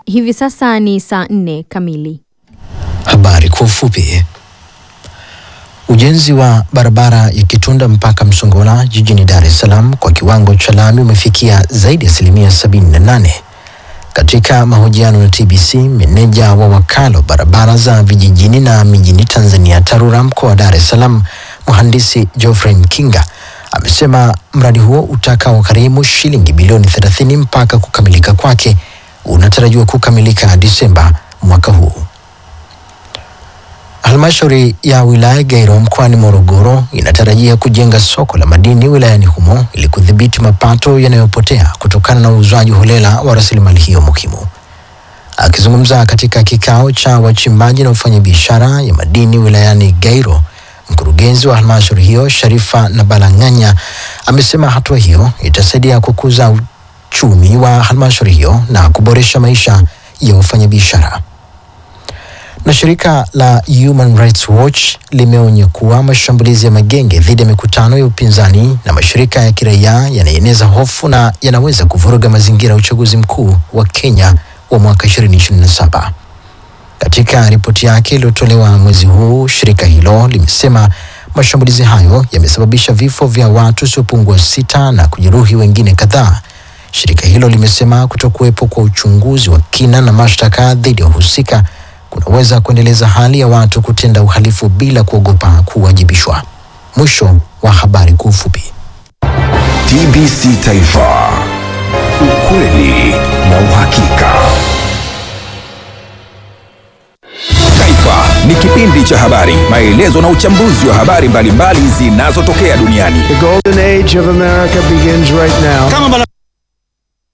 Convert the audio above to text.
Hivi sasa ni saa nne kamili. Habari kwa ufupi. Ujenzi wa barabara ya Kitunda mpaka Msongola jijini Dar es Salaam kwa kiwango cha lami umefikia zaidi ya asilimia 78. Katika mahojiano na TBC, meneja wa wakala wa barabara za vijijini na mijini Tanzania TARURA mkoa wa Dar es Salaam, mhandisi Geoffrey Mkinga amesema mradi huo utakaogharimu shilingi bilioni 30 mpaka kukamilika kwake unatarajiwa kukamilika Disemba mwaka huu. Halmashauri ya wilaya Gairo mkoani Morogoro inatarajia kujenga soko la madini wilayani humo ili kudhibiti mapato yanayopotea kutokana na uuzwaji holela wa rasilimali hiyo muhimu. Akizungumza katika kikao cha wachimbaji na wafanyabiashara ya madini wilayani Gairo, mkurugenzi wa halmashauri hiyo Sharifa Nabalang'anya amesema hatua hiyo itasaidia kukuza uchumi wa halmashauri hiyo na kuboresha maisha ya wafanyabiashara na shirika la Human Rights Watch limeonya kuwa mashambulizi ya magenge dhidi ya mikutano ya upinzani na mashirika ya kiraia yanaeneza hofu na yanaweza kuvuruga mazingira ya uchaguzi mkuu wa Kenya wa mwaka 2027. Katika ripoti yake iliyotolewa mwezi huu, shirika hilo limesema mashambulizi hayo yamesababisha vifo vya watu wasiopungua sita na kujeruhi wengine kadhaa. Shirika hilo limesema kutokuwepo kwa uchunguzi wa kina na mashtaka dhidi ya wahusika kunaweza kuendeleza hali ya watu kutenda uhalifu bila kuogopa kuwajibishwa. Mwisho wa habari kwa ufupi. TBC Taifa, ukweli na uhakika. Taifa ni kipindi cha habari, maelezo na uchambuzi wa habari mbalimbali zinazotokea duniani. The golden age of America begins right now. kama